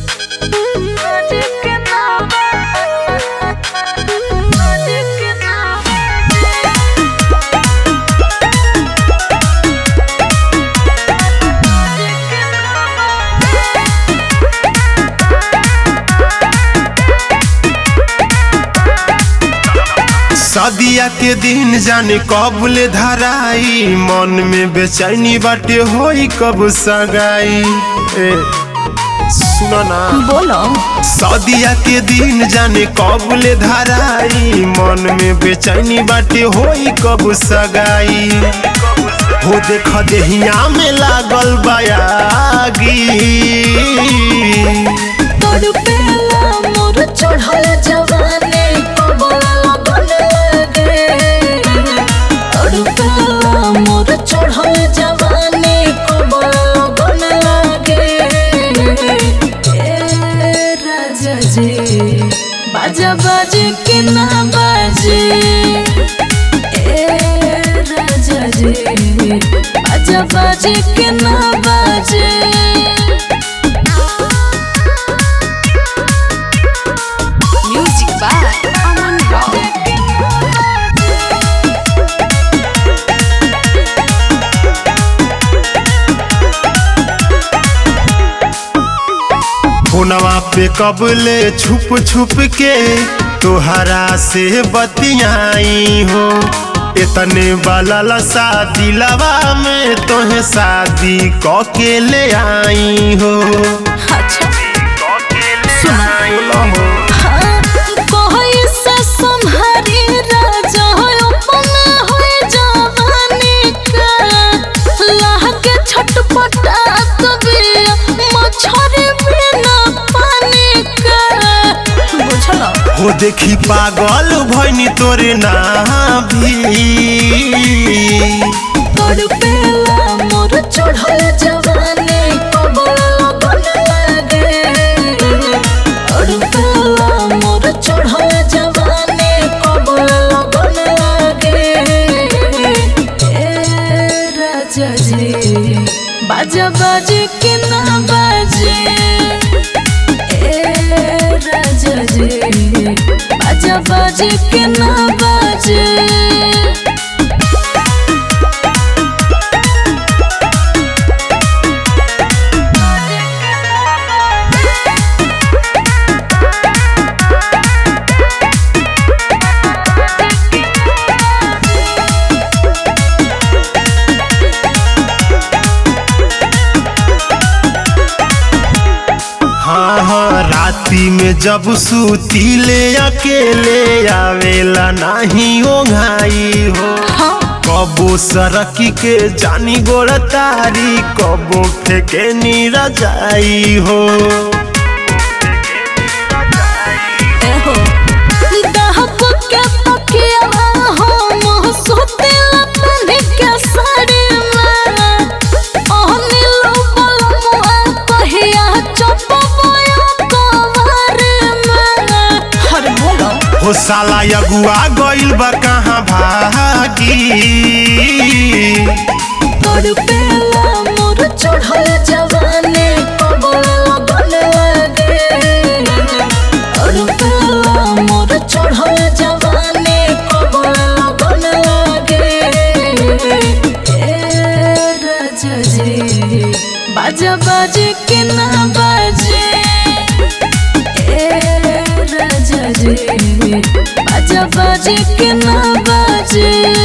सदिया के दिन जाने कब ले धराई मन में बेचैनी बाटे होई कब सगाई ए सुनो ना बोलो सदिया के दिन जाने कब ले धराई मन में बेचैनी बाटे होई कब सगाई हो देख देहिया में लागल बयागी तोर पेला मोर चढ़ल जवानी कबला लगन लगे तोर पेला मोर चढ़ल जवानी कबला लगन लगे ए राजा जी बाजा बाजे के ना बाजे ए राजा जी बाजा बाजे के ना बाजे Music by Aman Rock. फोनवा पे कबले छुप छुप के तोहरा से बतियाई हो इतने वाला शादी लवा में तोहे शादी क के ले आई हो अच्छा बोलो हो हाँ, कोई से सम्हारी राजा अपन होए जवानी का लागे छटपटात बिया मछरी बिना पानी का बुझल हो देखी पागल भैनी तोरे ना भी तोर पेला मोर चढ़ल जवानी कबला लगन लागे तोर पेला मोर चढ़ल जवानी कबला लगन लागे ए राजा जी बाजा बाजे के ना बाजे ए राजा जी बाजा बाजे के ना बाजे हाँ हाँ राती में जब सूती ले अकेले आवेला नहीं ओंघाई हो कबो सरकी के जानी गोड़ तारी कबो फेके नीरजाई हो एहो दहक के तकिया हम सुतेला तनी के साड़ी में ओहनी लोबल मुआ कहिया चपबया कवर में हर बोलो हो साला अगुआ गइल बा कहाँ भागी तोर पेला मोर चढ़ल जवानी कबला लगन लगे तोर पेला मोर चढ़ल जवानी कबला लगन लगे ए राजा जी बाजा बाजे के ना बाजे ए राजा जी बाजा बाजे के ना बाजे